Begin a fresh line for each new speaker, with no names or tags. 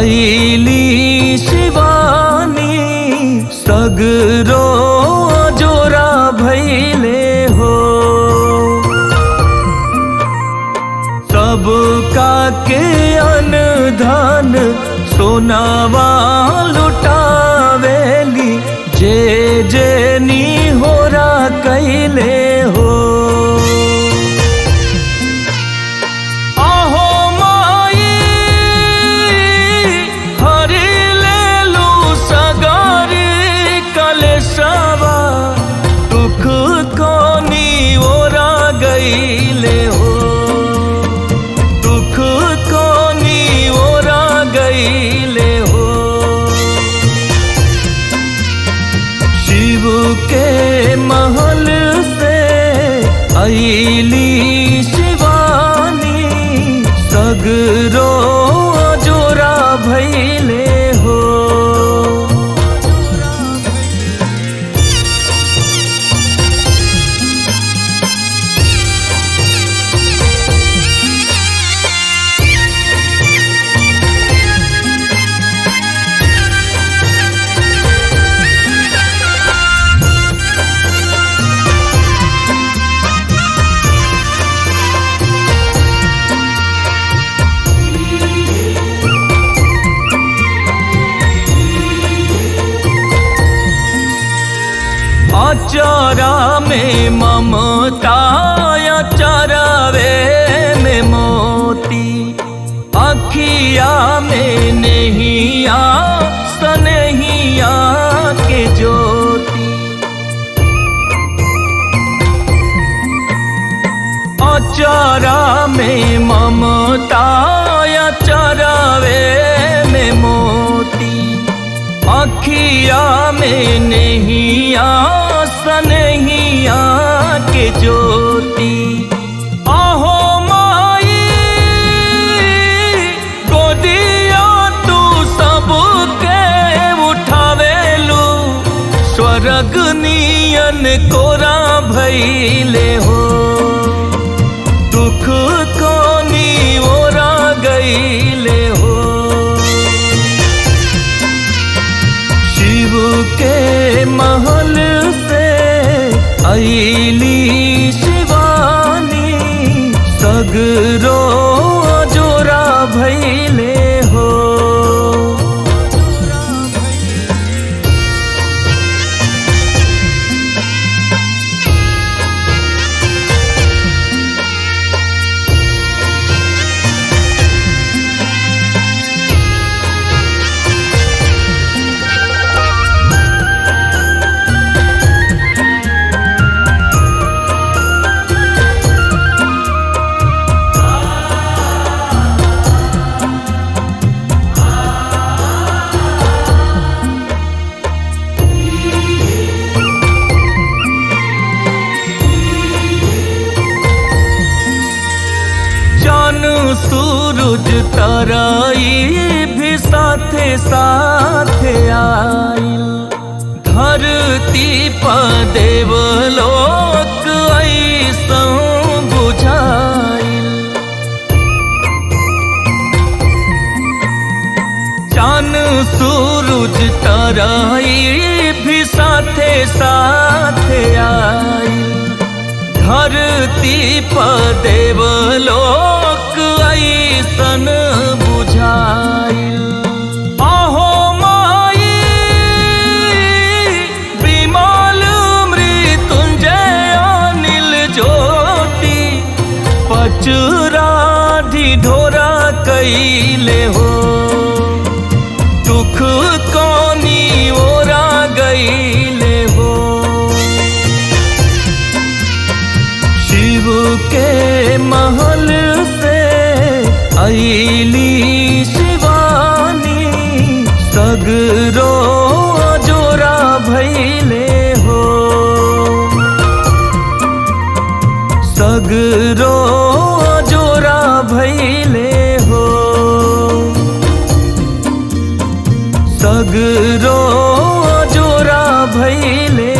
ऐली शिवानी सगरो जोरा भैले हो सबका के अनधन सोनावा लुटावेली जे जे नी होरा कैले हो आहो माई हरि लेलु सगारी कलेशवा दुख कोनी ओरा गईले हो दुख कोनी ओरा गईले हो शिव के महल से ऐली शिवानी सगरो जोरा भैले हो अचारा में ममता अचारवे में मोती अखिया में नहिया सनहिया के ज्योति अचारा में ममता अचारवे में मोती अखिया में नहिया सनहिया के ज्योति आहो माई गोदिया तू सबके उठावेलू स्वर्ग नियन कोरा भैले हो दुख कोनी ओरा गईले हो शिव के महल से ऐली शिवानी सगरो जोरा भैले हो जन सूरज तराई भी साथे साथे आइल धरती पर देवलोक ऐसौ बुझाइल चान सूरज तराई भी साथे साथे आइल धरती पर देवलोक ऐसन बुझाइल आहो माई विमल मृत्युंजय अनिल ज्योति पचरा ढिढोरा कैले हो दुख कोनी ओरा गईले हो शिव के महल से ऐली शिवानी सगरो जोरा भैले हो सगरो जोरा भैले हो सगरो जोरा भैले